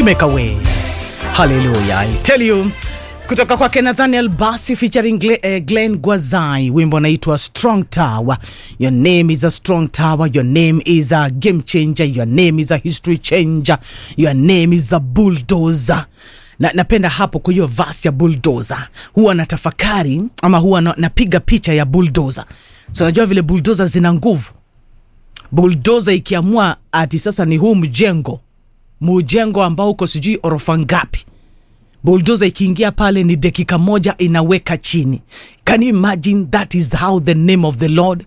make a way. Hallelujah. I tell you kutoka kwake Nathaniel Basi featuring Glen, eh, Glenn Gwazai, wimbo unaitwa Strong Tower. Your name is a strong tower, your name is a game changer, your name is a history changer, your name is a bulldozer. Na, napenda hapo kwa hiyo verse ya bulldozer, huwa natafakari ama huwa na, napiga picha ya bulldozer. So najua vile bulldozer zina nguvu. Bulldozer ikiamua ati sasa ni huu mjengo mjengo ambao uko sijui orofa ngapi buldoza ikiingia pale ni dakika moja inaweka chini can you imagine that is how the name of the lord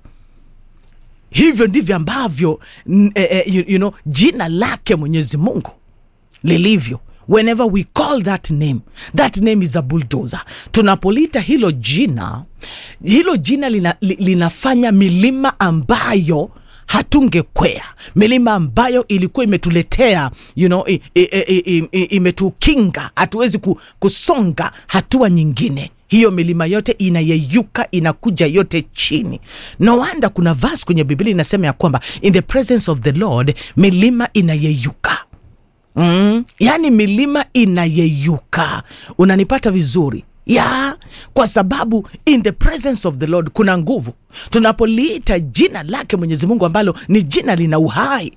hivyo ndivyo ambavyo n- eh, eh, you, you know, jina lake mwenyezi mungu lilivyo whenever we call that name that name is a bulldozer tunapolita hilo jina hilo jina lina, li, linafanya milima ambayo hatungekwea milima ambayo ilikuwa imetuletea you know, i- i- i- i- i- imetukinga hatuwezi ku- kusonga hatua nyingine hiyo milima yote inayeyuka inakuja yote chini no wonder kuna vas kwenye biblia inasema ya kwamba in the presence of the lord milima inayeyuka mm, yaani milima inayeyuka unanipata vizuri ya kwa sababu in the presence of the lord kuna nguvu tunapoliita jina lake mwenyezi mungu ambalo ni jina lina uhai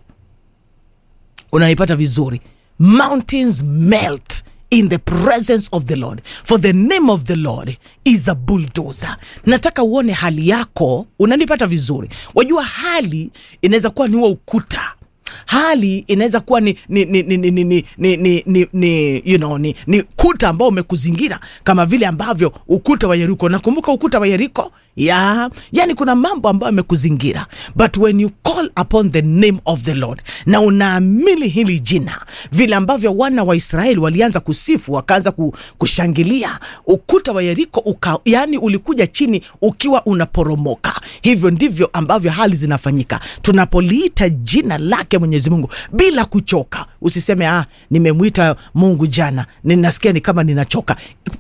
unanipata vizuri mountains melt in the presence of the lord for the name of the lord is a bulldozer nataka uone hali yako unanipata vizuri wajua hali inaweza kuwa ni huo ukuta hali inaweza kuwa ni ni ni ni ni ni ni ni ni ni ni you know ni ni kuta ambao umekuzingira kama vile ambavyo ukuta wa Yeriko nakumbuka ukuta wa Yeriko ya yani kuna mambo ambayo yamekuzingira but when you call upon the name of the Lord na unaamini hili jina vile ambavyo wana wa Israeli walianza kusifu wakaanza ku, kushangilia ukuta wa Yeriko uka, yani ulikuja chini ukiwa unaporomoka hivyo ndivyo ambavyo hali zinafanyika tunapoliita jina lake Mwenyezi Mungu bila kuchoka usiseme ah nimemwita Mungu jana ninasikia ni kama ninachoka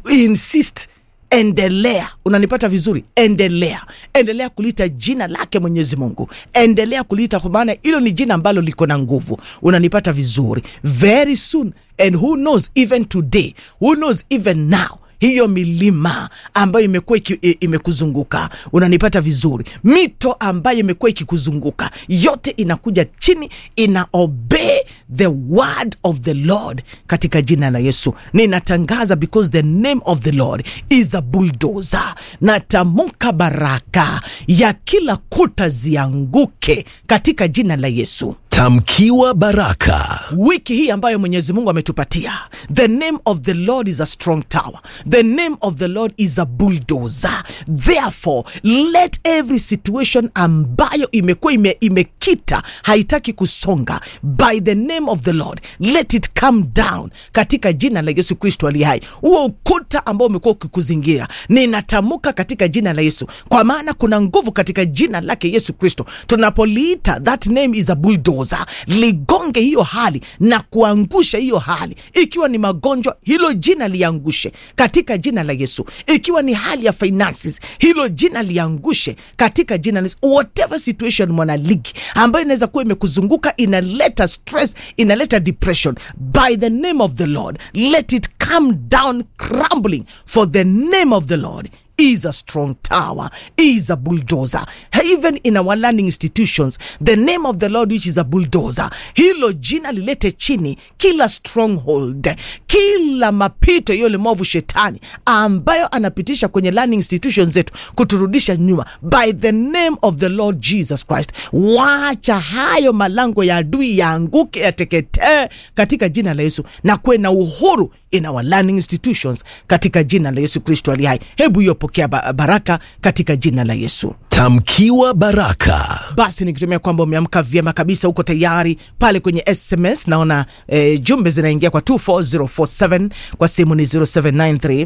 insist endelea unanipata vizuri endelea endelea kuliita jina lake mwenyezi mungu endelea kuliita kwa maana hilo ni jina ambalo liko na nguvu unanipata vizuri very soon and who knows even today who knows even now hiyo milima ambayo imekuwa iki- i- imekuzunguka unanipata vizuri mito ambayo imekuwa ikikuzunguka yote inakuja chini ina obey the word of the lord katika jina la yesu ninatangaza because the name of the lord is a bulldozer natamka baraka ya kila kuta zianguke katika jina la yesu Tamkiwa baraka. wiki hii ambayo mwenyezi mungu ametupatia the name of the lord is a strong tower the name of the lord is a bulldozer therefore let every situation ambayo imekuwa ime, imekita haitaki kusonga by the name of the lord let it come down katika jina la yesu kristo ali hai huo ukuta ambao umekuwa ukikuzingira ninatamka katika jina la yesu kwa maana kuna nguvu katika jina lake yesu kristo tunapoliita that name is a bulldozer ligonge hiyo hali na kuangusha hiyo hali ikiwa ni magonjwa hilo jina liangushe katika jina la yesu ikiwa ni hali ya finances hilo jina liangushe katika jina la yesu whatever situation mwanaligi ambayo inaweza kuwa imekuzunguka inaleta stress inaleta depression by the name of the lord let it come down crumbling for the name of the lord is a strong tower, is a bulldozer. Even in our learning institutions, the name of the Lord, which is a bulldozer, hilo jina lilete chini kila stronghold, kila mapito yule mwovu shetani ambayo anapitisha kwenye learning institutions zetu kuturudisha nyuma, by the name of the Lord Jesus Christ. Wacha hayo malango ya adui yaanguke, yateketee katika jina la Yesu na kuwe na uhuru in our learning institutions katika jina la Yesu Kristo ali hai. Hebu hiyo pokea ba- baraka katika jina la Yesu. Tamkiwa baraka. Basi nikitumia kwamba umeamka vyema kabisa, uko tayari pale kwenye SMS. Naona eh, jumbe zinaingia kwa 24047 kwa simu ni 0793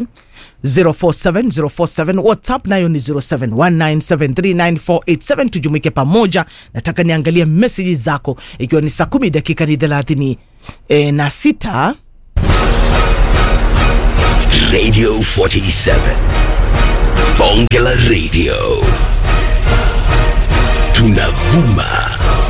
047047 whatsapp nayo ni 0719739487 tujumuike pamoja nataka niangalie meseji zako ikiwa ni saa kumi dakika ni thelathini e, na sita Radio 47. Bonge la Radio. Tunavuma